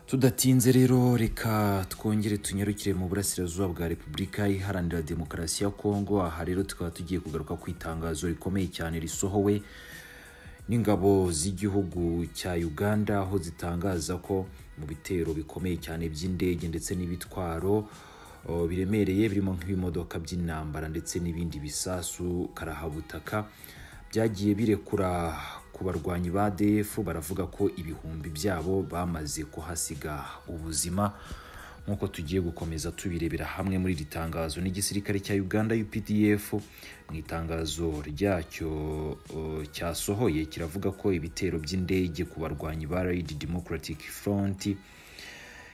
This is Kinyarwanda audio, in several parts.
tudatinze rero reka twongere tunyarukire mu burasirazuba bwa repubulika iharanira demokarasi ya kongo aha rero tukaba tugiye kugaruka ku itangazo rikomeye cyane risohowe n'ingabo z'igihugu cya uganda aho zitangaza ko mu bitero bikomeye cyane by'indege ndetse n'ibitwaro o, biremereye birimo nk'ibimodoka by'intambara ndetse n'ibindi bisasu karahabutaka byagiye birekura ku barwanyi ba DF baravuga ko ibihumbi byabo bamaze kuhasiga ubuzima nk'uko tugiye gukomeza tubirebera hamwe muri iri tangazo n'igisirikare cya Uganda UPDF mu itangazo ryacyo o, cyasohoye kiravuga ko ibitero by'indege ku barwanyi ba Allied Democratic Front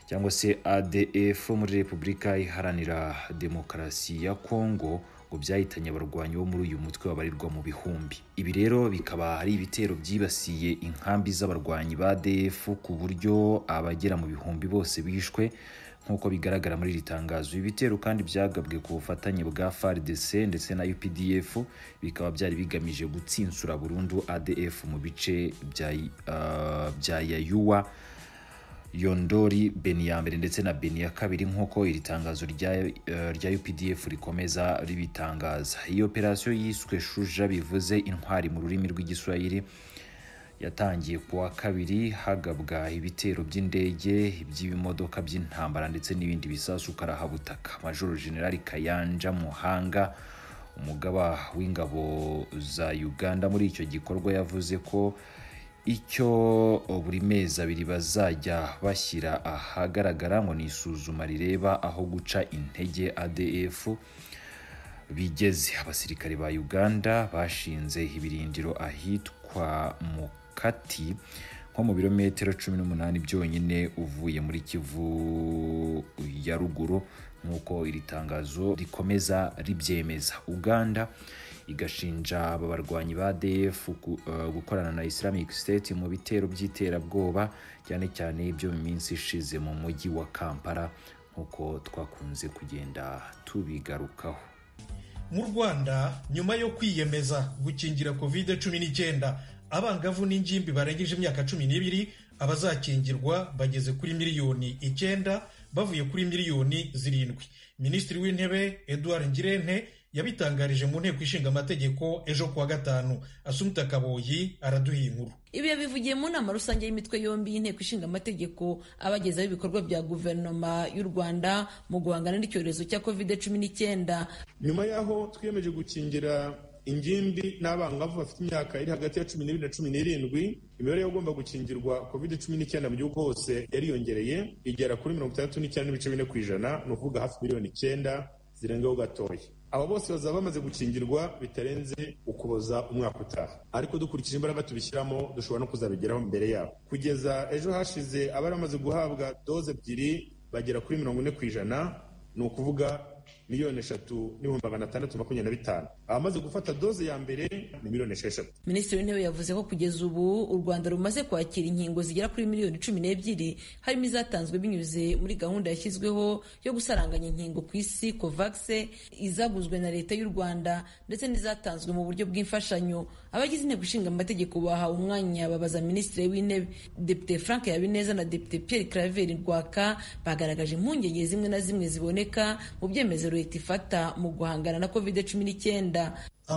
cyangwa se ADF muri Repubulika iharanira demokarasi ya Kongo ngo byahitanye abarwanyi bo muri uyu mutwe babarirwa mu bihumbi ibi rero bikaba ari ibitero byibasiye inkambi z'abarwanyi ba ADF ku buryo abagera mu bihumbi bose bishwe nk'uko bigaragara muri iri tangazo ibi bitero kandi byagabwe ku bufatanye bwa FARDC ndetse na UPDF bikaba byari bigamije gutsinsura burundu ADF mu bice bya ah, bya Yayuwa yondori beni ya mbere ndetse na beni ya kabiri nk'uko iri tangazo rya, eh, rya updf rikomeza ribitangaza iyi operasiyo yiswe shuja bivuze intwari mu rurimi rw'igiswahili yatangiye ku wa kabiri hagabwa ibitero by'indege iby'ibimodoka by'intambara ndetse n'ibindi bisasu karahabutaka majoro generali kayanja muhanga umugaba w'ingabo za uganda muri icyo gikorwa yavuze ko icyo buri mezi abiri bazajya bashyira ahagaragara ngo ni isuzuma rireba aho guca intege ADF bigeze abasirikare ba Uganda bashinze ibirindiro ahitwa Mukati nko mu birometero 18 byonyine uvuye muri Kivu ya ruguru nk'uko iri tangazo rikomeza ribyemeza Uganda igashinja aba barwanyi ba ADF gu- eh, gukorana na Islamic State mu bitero by'iterabwoba cyane cyane ibyo mu minsi ishize mu mujyi wa Kampala nk'uko twakunze kugenda tubigarukaho mu rwanda nyuma yo kwiyemeza gukingira covid cumi n'icyenda abangavu n'ingimbi barengeje imyaka cumi n'ibiri abazakingirwa bageze kuri miliyoni icyenda bavuye kuri miliyoni zirindwi minisitiri w'intebe eduard ngirente yabitangarije mu nteko ishinga amategeko ejo kuwa gatanu asumuta kaboyi araduha iyi nkuru ibi yabivugiye mu nama rusange y'imitwe yombi y'inteko ishinga amategeko abagezaho ibikorwa bya guverinoma y'u rwanda mu guhangana n'icyorezo cya covid cumi n'icyenda nyuma y'aho twiyemeje gukingira ingimbi n'abangavu bafite imyaka iri hagati ya cumi n'ibiri na cumi n'irindwi imibare y'abagomba gukingirwa covid cumi n'icyenda mu gihugu hose yariyongereye igera kuri mirongo itandatu n'icyenda n'ibice bine ku ijana ni ukuvuga hafi miliyoni icyenda zirengaho gatoya aba bose bazaba bamaze gukingirwa bitarenze ukuboza umwaka utaha ariko dukurikije imbaraga tubishyiramo dushobora no kuzabigeraho mbere yabo kugeza ejo hashize abari bamaze guhabwa doze ebyiri bagera kuri mirongo ine ku ijana ni ukuvuga miliyoni eshatu n'ibihumbi magana atandatu makumyabiri na bitanu abamaze gufata doze ya mbere ni miliyoni esheshatu minisitiri w'intebe yavuze ko kugeza ubu u rwanda rumaze kwakira inkingo zigera kuri miliyoni cumi n'ebyiri harimo izatanzwe binyuze muri gahunda yashyizweho yo gusaranganya inkingo ku isi covax izaguzwe na leta y'u rwanda ndetse n'izatanzwe mu buryo bw'imfashanyo abagize inteko ishinga amategeko bahawe umwanya babaza minisitiri w'intebe depite frank habineza na depite pierre claver rwaka bagaragaje impungenge zimwe na zimwe ziboneka mu byemezo leta ifata mu guhangana na covid cumi n'icyenda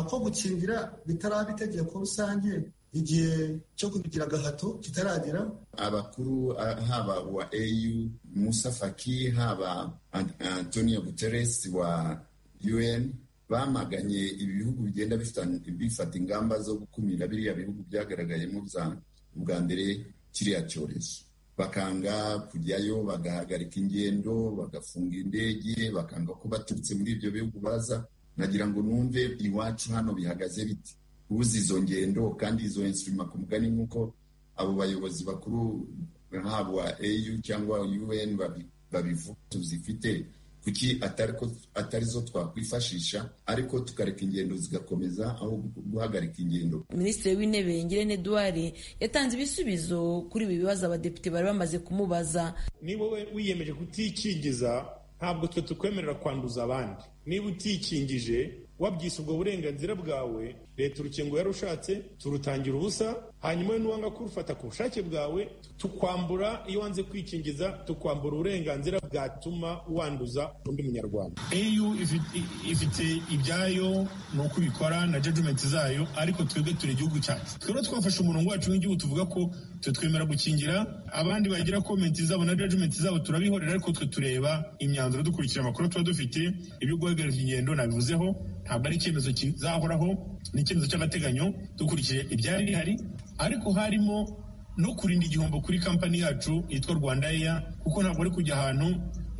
ko gukingira bitaraba itegeko rusange igihe cyo kubigira agahato kitaragera abakuru ah, haba wa au musa faki haba An- antonio guterres wa un bamaganye ibihugu bigenda bifita- bifata ingamba zo gukumira biriya bihugu byagaragayemo bya- bwa mbere kiriya cyorezo bakanga kujyayo bagahagarika ingendo bagafunga indege bakanga ko baturutse muri ibyo bihugu baza nagira ngo numve iwacu hano bihagaze biti uzi izo ngendo kandi izo instrima ku mugani nk'uko abo bayobozi bakuru haba au cyangwa un babi- babivuga tuzifite kuki atari ko- atari zo twakwifashisha ariko tukareka ingendo zigakomeza aho guhagarika ingendo minisitiri w'intebe ngirente duwari yatanze ibisubizo kuri ibi bibazo abadepite bari bamaze kumubaza niba wowe wiyemeje kutikingiza ntabwo twe tukwemerera kwanduza abandi niba utikingije wabyise ubwo burenganzira bwawe leta urukingo yarushatse turutangira ubusa hanyuma n'uwanga kurufata ku bushake bwawe tukwambura iyo wanze kwikingiza tukwambura uburenganzira bwatuma wanduza undi munyarwanda au ifite ibyayo ni uko ibikora na jajumenti zayo ariko twebwe turi igihugu cyacu twebwe twafashe umurongo wacu w'igihugu tuvuga ko twe twemera gukingira abandi bagira komenti zabo na jajumenti zabo turabihorera ariko twe tureba imyanzuro dukurikira amakuru tuba dufite ibyo guhagarika ingendo nabivuzeho ntabwo ari icyemezo kizahoraho ni icyemezo cy'agateganyo dukurikije ibyari bihari ariko harimo no kurinda igihombo kuri kampani yacu yitwa rwanda eya kuko ntabwo ari kujya ahantu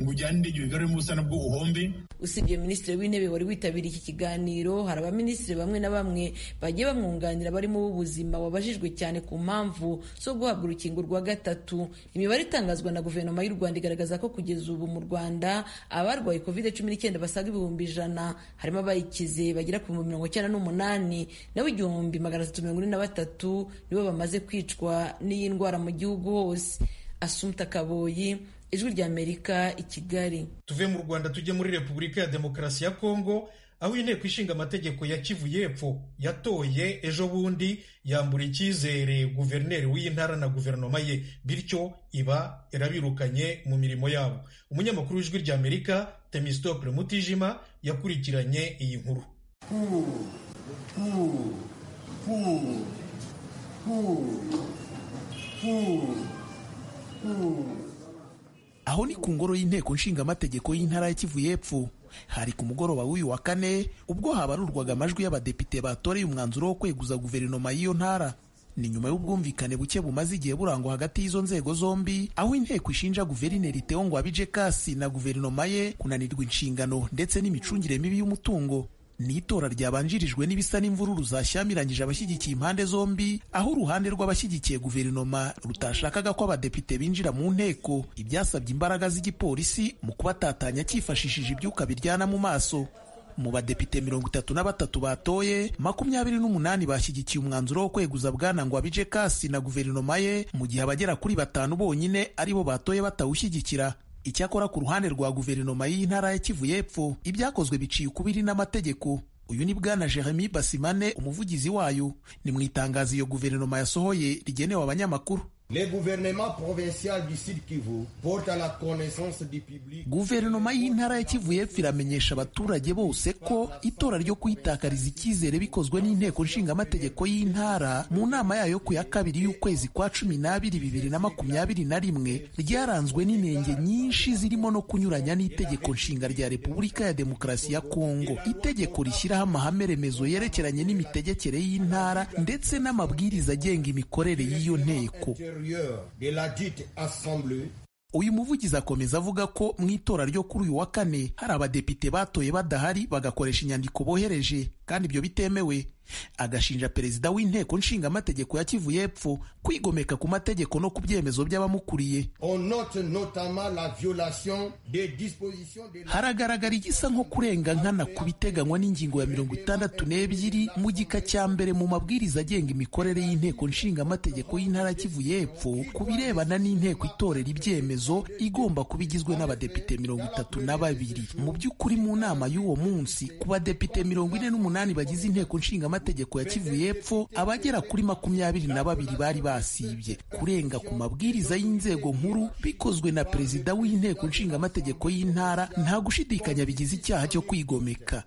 ngo ujyane indege wigaruremo ubusa nabwo uhombe usibye minisitiri w'intebe wari witabiriye iki kiganiro hari abaminisitiri bamwe na bamwe bagiye bamwunganira barimo b'ubuzima wabajijwe cyane ku mpamvu zo guhabwa urukingo rwa gatatu imibare itangazwa na guverinoma y'u rwanda igaragaza ko kugeza ubu mu rwanda abarwaye covid cumi n'icyenda basaga ibihumbi ijana harimo abayikize bagera ku bihumbi mirongo icyenda n'umunani nawe igihumbi magana atatu mirongo ine na batatu nibo bamaze kwicwa n'iyi ndwara mu gihugu hose asumta kaboyi ijwi ry'amerika i kigali tuve mu rwanda tujye muri repubulika ya demokarasi ya kongo aho inteko ishinga amategeko ya kivu y'epfo yatoye ejo bundi yambura icyizere guverineri w'iyi ntara na guverinoma ye bityo iba yarabirukanye mu mirimo yabo umunyamakuru w'ijwi ry'amerika temistokle mutijima yakurikiranye iyi nkuru aho ni ku ngoro y'inteko nshingamategeko y'intara ya kivu y'epfo hari ku mugoroba w'uyu wa kane ubwo habarurwaga amajwi y'abadepite batoreye umwanzuro wo kweguza guverinoma y'iyo ntara ni nyuma y'ubwumvikane buke bumaze igihe burangwa hagati y'izo nzego zombi aho inteko ishinja guverineri Theo Ngwabije Kasi na guverinoma ye kunanirwa inshingano ndetse n'imicungire mibi y'umutungo ni itora ryabanjirijwe n'ibisa n'imvururu zashyamiranyije abashyigikiye impande zombi aho uruhande rw'abashyigikiye guverinoma rutashakaga ko abadepite binjira mu nteko ibyasabye imbaraga z'igipolisi mu kubatatanya cyifashishije ibyuka biryana mu maso mu badepite mirongo itatu na batatu batoye makumyabiri n'umunani bashyigikiye umwanzuro wo kweguza bwana Ngwabije Kasi na guverinoma ye mu gihe abagera kuri batanu bonyine aribo batoye batawushyigikira icyakora ku ruhande rwa guverinoma y'intara ya kivu y'epfo ibyakozwe biciye ukubiri n'amategeko uyu ni bwana jeremy basimane umuvugizi wayo ni mu itangazo iyo guverinoma yasohoye rigenewe abanyamakuru guverinoma y'intara ya kivu y'epfo iramenyesha abaturage bose ko itora ryo kuyitakariza icyizere bikozwe n'inteko nshingamategeko y'intara mu nama yayo ku ya kabiri y'ukwezi kwa cumi n'abiri bibiri na makumyabiri na rimwe ryaranzwe n'inenge nyinshi zirimo no kunyuranya n'itegeko nshinga rya repubulika ya demokarasi ya kongo itegeko rishyiraho amahame remezo yerekeranye n'imitegekere y'intara ndetse n'amabwiriza agenga imikorere y'iyo nteko uyu muvugizi akomeza avuga ko mu itora ryo kuri uyu wa kane hari abadepite batoye badahari bagakoresha inyandiko bohereje kandi ibyo bitemewe agashinja perezida w'inteko nshingamategeko ya kivu y'epfo kwigomeka ku mategeko no ku byemezo by'abamukuriye haragaragara igisa nko kurenga nkana ku biteganywa n'ingingo ya mirongo itandatu n'ebyiri mu gika cya mbere mu mabwiriza agenga imikorere y'inteko nshingamategeko y'intara ya kivu y'epfo ku birebana n'inteko itorera ibyemezo igomba kuba igizwe n'abadepite mirongo itatu na babiri mu by'ukuri mu nama y'uwo munsi ku badepite mirongo ine n'umunani bagize inteko nshinga amategeko ya Kivu y'epfo abagera kuri makumyabiri na babiri bari basibye kurenga ku mabwiriza y'inzego nkuru bikozwe na perezida w'inteko nshinga amategeko y'intara nta gushidikanya bigize icyaha cyo kwigomeka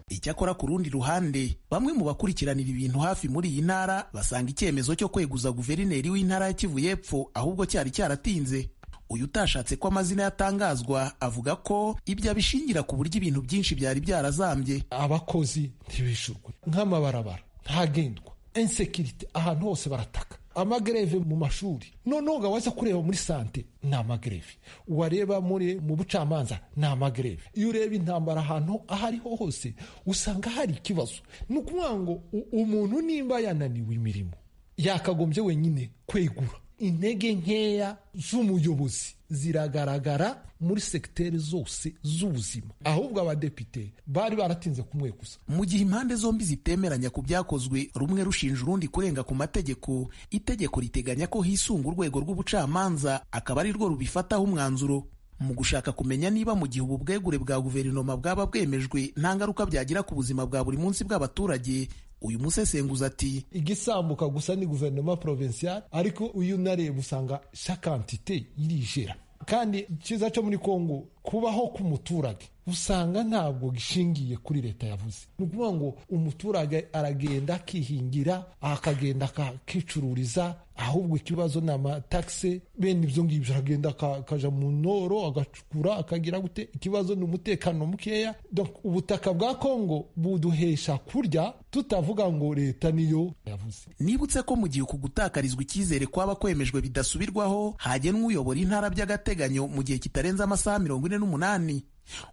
icyakora ku rundi ruhande bamwe mu bakurikiranira ibintu hafi muri iyi ntara basanga icyemezo cyo kweguza guverineri w'intara ya Kivu y'epfo ahubwo cyari cyaratinze uyu utashatse ko amazina yatangazwa avuga ko ibyo abishingira ku buryo ibintu byinshi byari byarazambye abakozi ntibishurwe nk'amabarabara ntagendwa insekirite ahantu hose barataka amagereve mu mashuri noneho ngo waza kureba muri sante ni amagereve wareba muri mu bucamanza ni amagereve iyo ureba intambara ahantu aho ariho hose usanga hari ikibazo ni ukuvuga ngo umuntu nimba yananiwe imirimo yakagombye wenyine kwegura intege nkeya z'umuyobozi ziragaragara muri segiteri zose z'ubuzima ahubwo abadepite bari baratinze kumwe gusa mu gihe impande zombi zitemeranya ku byakozwe rumwe rushinja urundi kurenga ku mategeko itegeko riteganya ko hisunga urwego rw'ubucamanza akaba ari rwo rubifataho umwanzuro mu gushaka kumenya niba mu gihe ubu bwegure bwa guverinoma bwaba bwemejwe nta ngaruka byagira ku buzima bwa buri munsi bw'abaturage uyu musesenguzi ati igisambuka gusa ni guverinoma provinciale ariko uyu nareba usanga shakantite irijera kandi icyiza cyo muri kongo kubaho k'umuturage usanga ntabwo gishingiye kuri leta yavuze ni ukuvuga ngo umuturage aragenda akihingira akagenda akakicururiza ahubwo ikibazo ni amatagisi bene ibyo ngibyo aragenda akajya mu noro agacukura akagira gute ikibazo ni umutekano mukeya ubutaka bwa kongo buduhesha kurya tutavuga ngo leta niyo yavuze nibutse ko mu gihe uku gutakarizwa icyizere kwaba kwemejwe bidasubirwaho hagenwa uyobora intara by'agateganyo mu gihe kitarenze amasaha mirongo ine n'umunani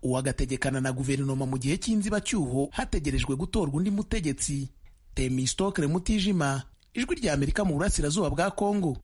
uwagategekana na guverinoma mu gihe cy'inzibacyuho hategerejwe gutorwa undi mutegetsi temisitokere mutijima ijwi ry'amerika mu burasirazuba bwa kongo